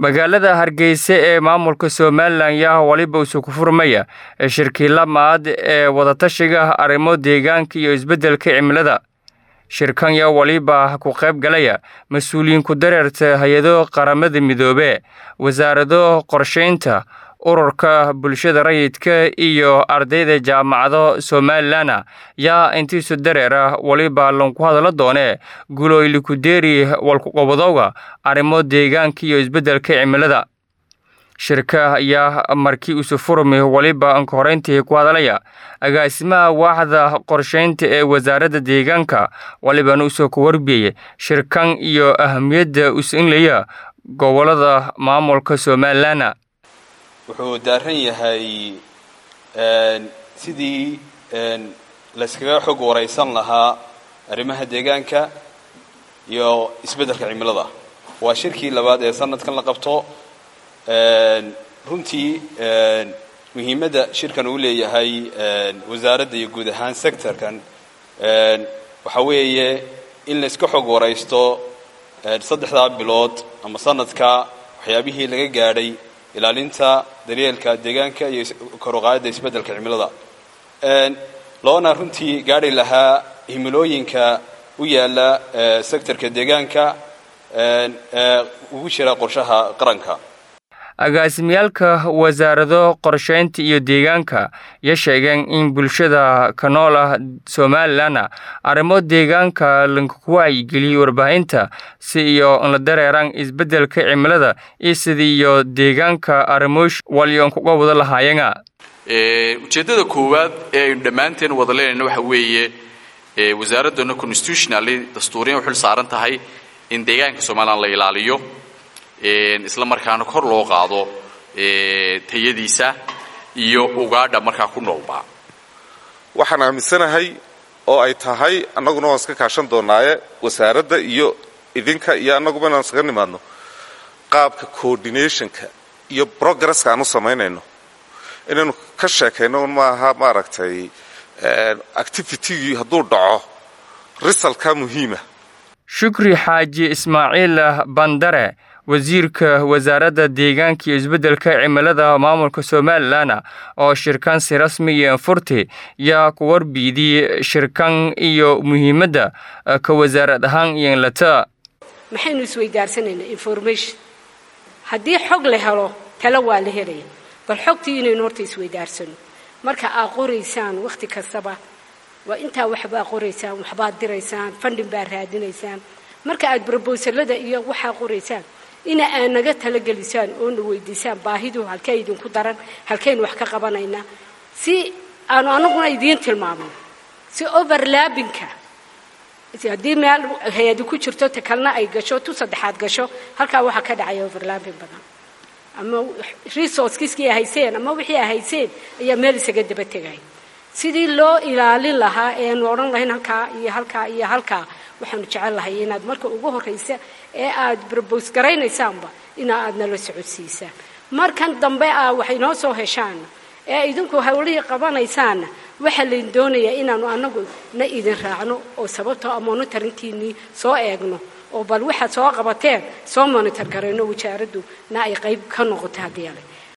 magaalada hargeysa ee maamulka somalilan yaa waliba isu ku furmaya shirkii lamaad ee wadatashiga arrimo deegaanka iyo isbeddelka cimilada shirkan yaa waliba ku qayb galaya mas-uuliyiin ku dareerta hay-ado qaramada midoobe wasaarado qorshaynta ururka bulshada rayidka iyo ardayda jaamacado somalilana yaa intiisu dareera waliba lanku hadala doone guloylikudeeri walkuqobadowga arrimo deegaanka iyo isbeddelka cimilada shirka ayaa markii isu furmi waliba anka horeyntii ku hadalaya agaasimaha waaxda qorshaynta ee wasaaradda deegaanka walibana usoo ku warbiyey shirkan iyo ahamiyadda usinlaya gobolada maamulka somalilana wuxuu daaran yahay sidii layskaga xog waraysan lahaa arrimaha deegaanka iyo isbeddelka cimilada waa shirkii labaad ee sanadkan la qabto runtii muhiimadda shirkan uu leeyahay wasaaradda iyo guud ahaan sectorkan waxa weeye in layska xog waraysto saddexdaa bilood ama sanadka waxyaabihii laga gaadhay ilaalinta daryeelka deegaanka iyo koruqaadda isbeddelka cimilada loona runtii gaadhi lahaa himilooyinka u yaala sectorka deegaanka ugu jira qorshaha qaranka agaasimyaalka wasaarado qorshaynta iyo deegaanka ya sheegeen in bulshada ka nool ah somalilanna arrimo deegaanka lankuku wacyigeliyey warbaahinta si iyo la dareeraan isbeddelka cimilada iyo sidiiyo deegaanka arrimoosh walyoon kuga wada lahaayena ujeeddada koowaad ee aynu dhammaanteen wada leenayna waxa weeye wasaaraddoona constitutionally dastuuriyan u xil saaran tahay in deegaanka somalilan la ilaaliyo isla markaana kor loo qaado tayadiisa iyo ugaadha markaa ku noolba waxaan aaminsanahay oo ay tahay annaguna waan iska kaashan doonaaye wasaaradda iyo idinka iyo annaguba inaan iskaga nimaadno qaabka coordinationka iyo progresska aan u samaynayno inaynu ka sheekayno maaha maaragtay activitygii hadduu dhaco risalka muhiima shukri xaaji ismaaciil bandare wasiirka wasaaradda deegaanka iyo isbeddelka cimilada maamulka somalilan oo shirkan si rasmi iyo anfurti yaa ku warbiidiyey shirkan iyo muhiimadda ka wasaarad ahaan iyo inlata maxaynu isweydaarsanayna information haddii xog la helo talo waa la helaya bal xogtii inaynu horta isweydaarsano marka aad qoraysaan wakhti kastaba waa intaa waxbaa qoraysaan waxbaad diraysaan fandhin baa raadinaysaan marka aad brobosalada iyo waxaa qoraysaan ina aad naga talagelisaan oo na weydiisaan baahidu halkee idinku daran halkaynu wax ka qabanaynaa si aanu anaguna idiin tilmaamno si overlaabinka haddii meel hay-adi ku jirto ta kalena ay gasho tu saddexaad gasho halkaa waxaa ka dhacaya overlaabin badan ama resourcekiskii a hayseen ama wixii a hayseen ayaa meel isaga daba tegaya sidii loo ilaalin lahaa eanu odhan lahayn halkaa iyo halkaa iyo halkaa waxaanu jecel lahay inaad marka ugu horraysa ee aad brobos garaynaysaanba ina aad nala socodsiisaan markan dambe a waxay noo soo heshaana ee idinku hawlihii qabanaysaanna waxaa layn doonayaa inaanu anagu na idin raacno oo sababtoo a monitorinkiinii soo eegno oo bal waxaad soo qabateen soo monitor garayno wasaaraddu na ay qayb ka noqoto haddii ale